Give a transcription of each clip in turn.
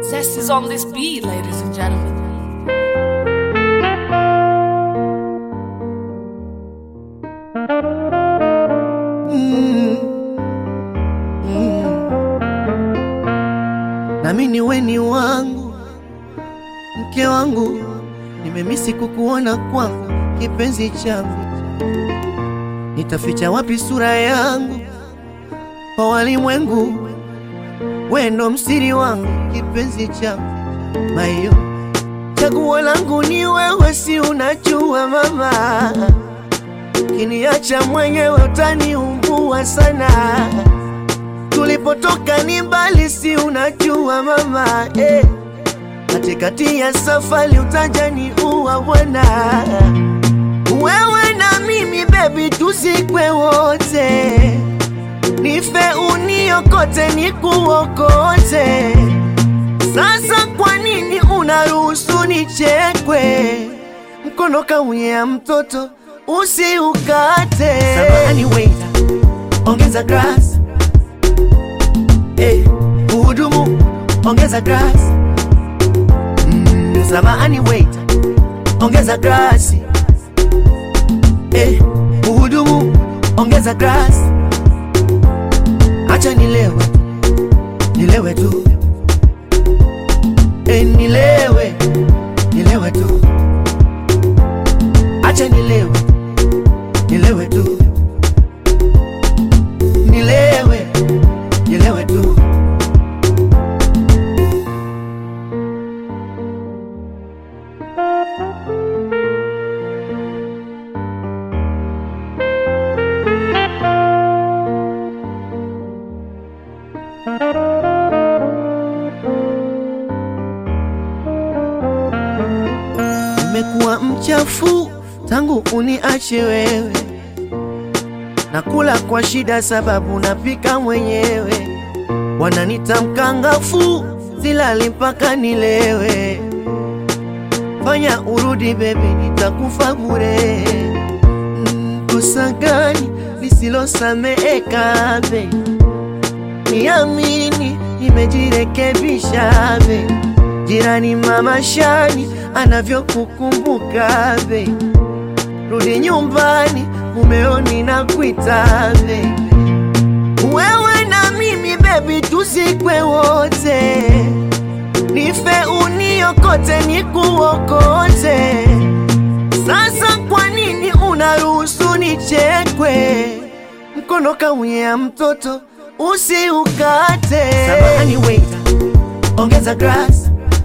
Zest is on this beat, ladies and gentlemen. nami ni weni wangu, mke wangu, nimemisi kukuona kwangu, kipenzi changu, nitaficha wapi sura yangu kwa walimwengu? We ndo msiri wangu, kipenzi changu, mayo chaguo langu ni wewe, si unajua mama, kiniacha mwenyewe utaniumbua sana tulipotoka ni mbali, si unajua mama eh. Katikati ya safari utajani uwa bwana, wewe na mimi baby, tuzikwe wote, nife uniokote, nikuokote. Sasa kwa nini unaruhusu nichekwe? Mkono kaunyea mtoto usiukate. Samahani waiter, ongeza glass Hey, uhudumu ongeza glass. Mm, samahani waiter, ongeza glasi. Hey, uhudumu ongeza glass. Acha nilewe, nilewe tu. Hey, nilewe, nilewe tu. Acha nilewe, nilewe tu. Nilewe, nilewe tu. Nimekuwa mchafu tangu uniache wewe, nakula kwa shida sababu napika mwenyewe, wananita mkangafu, silali mpaka nilewe. Fanya urudi bebi, nitakufa bure. Mm, Kosa gani lisilosameheka be? Niamini, nimejirekebisha be. Jirani mama Shani anavyokukumbuka be, rudi nyumbani, mumeoni na kuita be. Wewe na mimi bebi, tuzikwe wote, nife uniokote, nikuokote. Sasa kwa nini unaruhusu nichekwe? Mkono kaunyea mtoto usiukate. Samahani waiter, ongeza glass.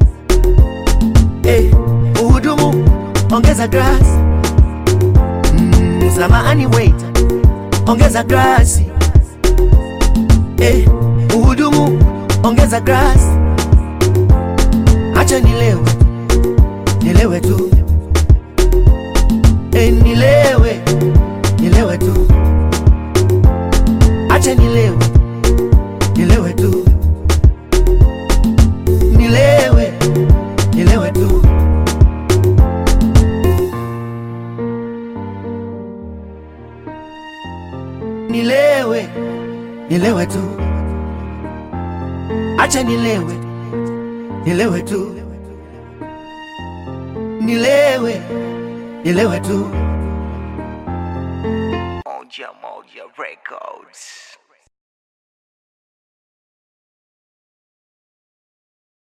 Hey, uhudumu ongeza glass. Mm, samahani waiter, ongeza glasi. Hey, uhudumu ongeza glass. Acha nilewe, nilewe tu. Hey, nilewe, nilewe tu. Acha nilewe, nilewe tu. Nilewe, nilewe tu. Nilewe, nilewe tu. Acha nilewe, nilewe tu. Nilewe, nilewe tu. Moja Moja Records.